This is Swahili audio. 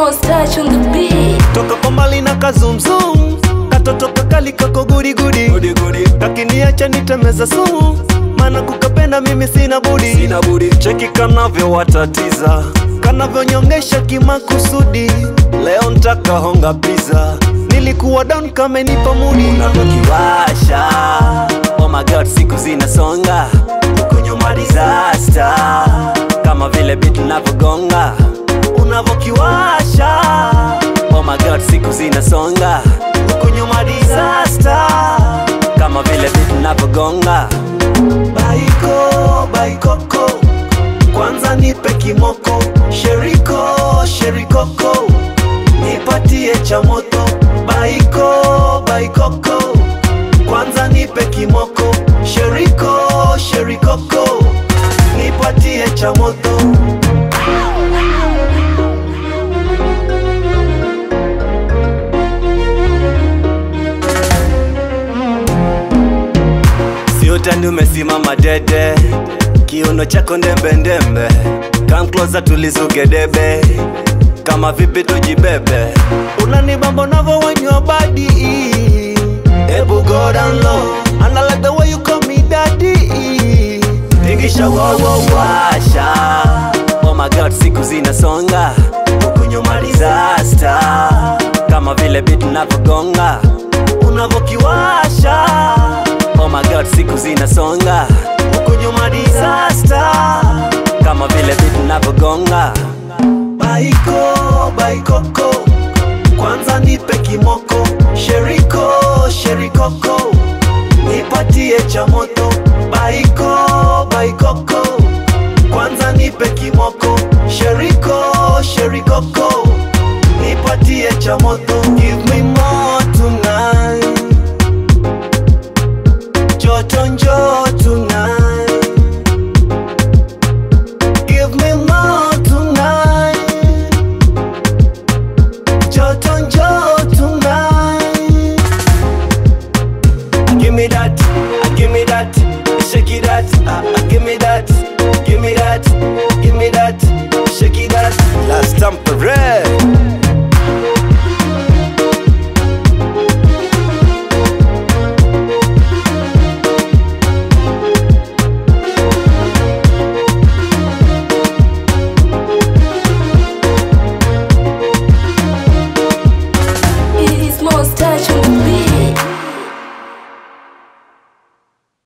Mouse touch on the beat. toka kwa mbali na kazumzum katoto kakali kako guriguri kakiniacha nitemeza sumu maana kukapenda mimi sina budi sina budi cheki kanavyo watatiza kanavyonyongesha kimakusudi leo ntaka honga pizza nilikuwa down kamenipa mudi unavyokiwasha oh my god siku zinasonga huku nyuma disaster kama vile bit navyogonga unavyokiwasha oh my god siku zinasonga huku nyuma disaster kama vile bit navyogonga baiko baikoko kwanza nipe kimoko sheriko sherikoko nipatie cha moto baiko baikoko kwanza nipe kimoko sheriko sherikoko nipatie cha moto siutani umesimama dede kiuno chako ndembendembe Come closer tulizuke debe kama vipi tujibebe unanibamba navo wenywa badi ebu go down low and I like the way you call me daddy tingisha wawawasha oh my god siku zinasonga huku nyuma disaster kama vile bit navyogonga unavyokiwasha oh my god siku zinasonga huku nyuma disaster kama vile bit navyogonga baiko baikoko kwanza nipe kimoko sheriko sherikoko nipatie cha moto baiko baikoko kwanza nipe kimoko sheriko sherikoko nipatie cha moto give me more tonight joto njo tonight give me more tonight joto njo tonight give me that uh, give me that shake it that uh, uh, give me that give me that give me that shake it that last time parade